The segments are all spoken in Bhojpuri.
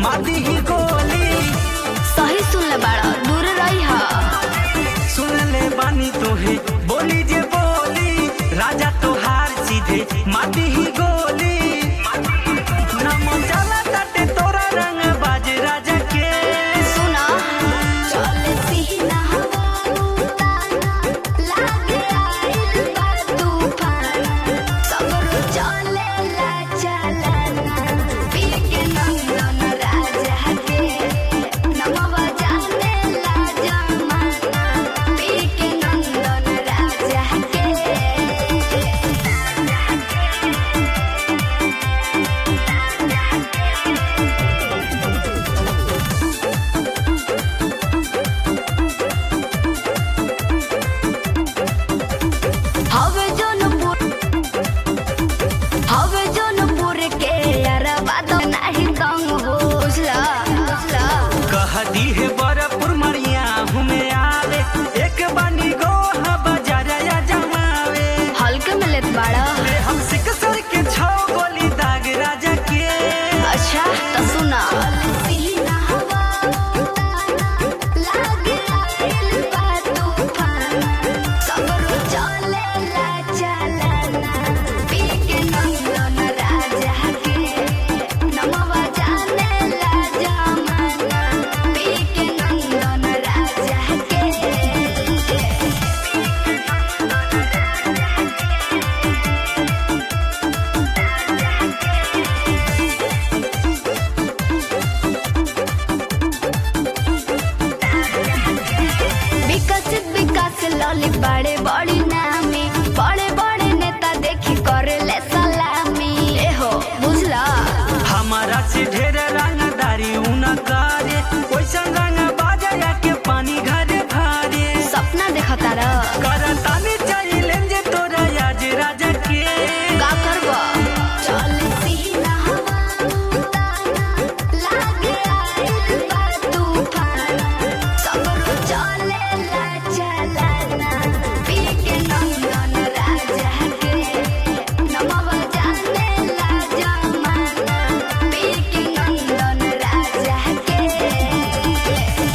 मादी ही गोली सही सुन ले बाड़ा दूर रही हा सुन ले बानी तोहे बोली जे बोली राजा तोहार सीधे मादी ही गोली नम चला तटे तोरा रंग बाज राजा के सुना चल सीना हवा लागे आइल बा तूफान सबर चले ला चलना पी के नंदन राजा के नमवा जाने ला जमाना पी के नंदन राजा के हवे जनपुर हवे जनपुर के अरबा तो नहीं कम हो बुझला बुझला कह दी है बरपुर मरिया हमें आवे एक बानी गो बाजार या जमावे हल्के में लेत बाड़ा ले हम सिकसर के छौ गोली दाग राजा के अच्छा तो सुना विकसित विकास लॉली बड़े बड़ी नामी बड़े बड़े नेता देखी करे ले सलामी ए हो बुझला हमारा से ढेर रंगदारी उना करे वैसन रंग बाजा के पानी घरे भारे सपना देखता रह करतानी चाहिए जे तोरा आज राजा के का करबा चल सीना लागे आइल बा तूफान सबर चले ला चलना पी के नंदन राजा के नमवा जाने ला जमाना पी के नंदन राजा के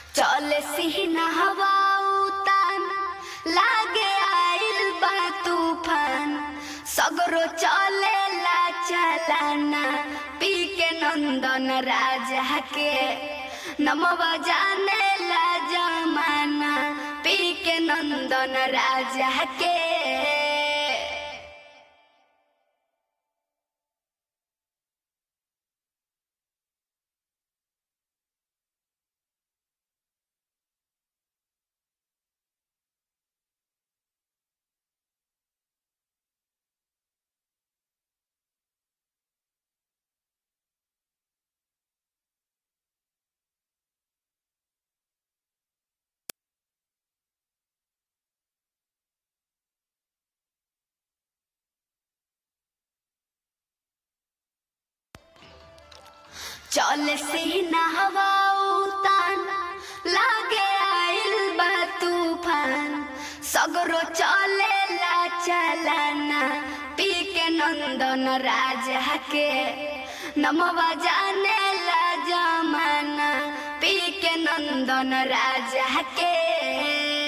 चले सिहना हवा उतान लागे आइल बा तूफान सगरो चले ला चलाना पी के नंदन राजा के नमवा जाने ला जमाना पी के नंदन राजा के चल से न हवा उतान लागे आइल बा तूफान सगरो चले ला चलाना पी के नंदन राजा के नमवा जाने ला जमाना पी के नंदन राजा के